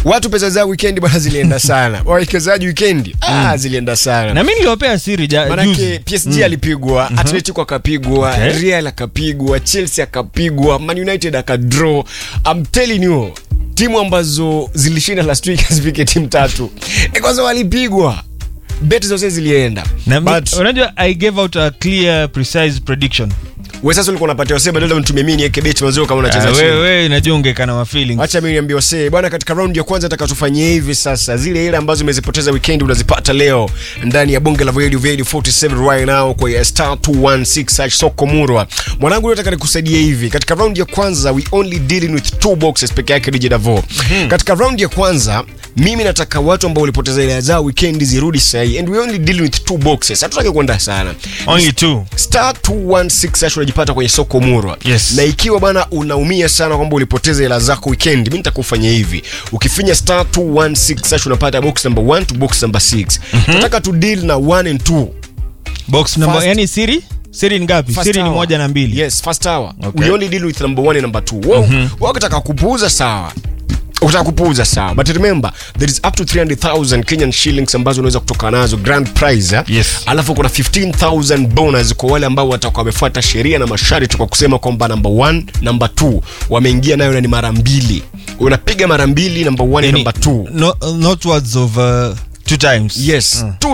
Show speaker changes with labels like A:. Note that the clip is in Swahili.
A: watu pesa zao weekend bwana zilienda sana wawekezaji weekend ah, zilienda sana
B: na mi niliwapea siri ja,
A: manake
B: juzi
A: PSG alipigwa Atletico akapigwa
B: Okay.
A: Real akapigwa Chelsea akapigwa Man United akadraw I'm telling you timu ambazo zilishinda last week hazifike timu tatu Eh, kwanza walipigwa bet zote zilienda
B: na mi,
A: but
B: unajua i gave out a clear precise prediction
A: wewe sasa ulikuwa unapatia wasee badala unitumie mimi niweke bet mazio kama unacheza
B: Ah,
A: chini
B: wewe wewe najua ungekana ma feelings
A: Acha mimi niambie wasee bwana, katika round ya kwanza atakachofanyia hivi sasa, zile ile ambazo umezipoteza weekend unazipata leo ndani ya bonge la Radio Radio 47 right now kwa ya star 216 hash soko murwa. Mwanangu, nataka nikusaidia hivi. Katika round ya kwanza we only dealing with two boxes peke yake DJ Davo. Katika round ya kwanza mimi nataka watu ambao walipoteza ile zao weekend zirudi sahi and we only dealing with two boxes. Hatutaki kwenda sana.
B: only two
A: Star 216 hash unajipata kwenye soko murwa
B: Yes.
A: na ikiwa bana unaumia sana kwamba ulipoteza hela zako weekend mi nitakufanya hivi ukifinya star 216 hash unapata box number 1 to box number 6 tunataka tu deal na 1 and 2
B: box number
A: First-
B: yani siri siri ni ngapi
A: First
B: siri ni
A: hour.
B: moja na mbili
A: yes first hour
B: Okay.
A: we only deal with number 1 and number 2 wow mm ukitaka kupuuza sawa ukitaka kupuuza sawa but remember there is up to 300000 Kenyan shillings ambazo unaweza kutoka nazo grand prize eh?
B: Yes.
A: alafu kuna 15000 bonus kwa wale ambao watakuwa wamefuata sheria na masharti kwa kusema kwamba number 1 number 2 wameingia nayo na ni mara mbili unapiga mara mbili number 1
B: Yani,
A: number 2
B: no, not words of uh, two times
A: yes
B: Mm.
A: two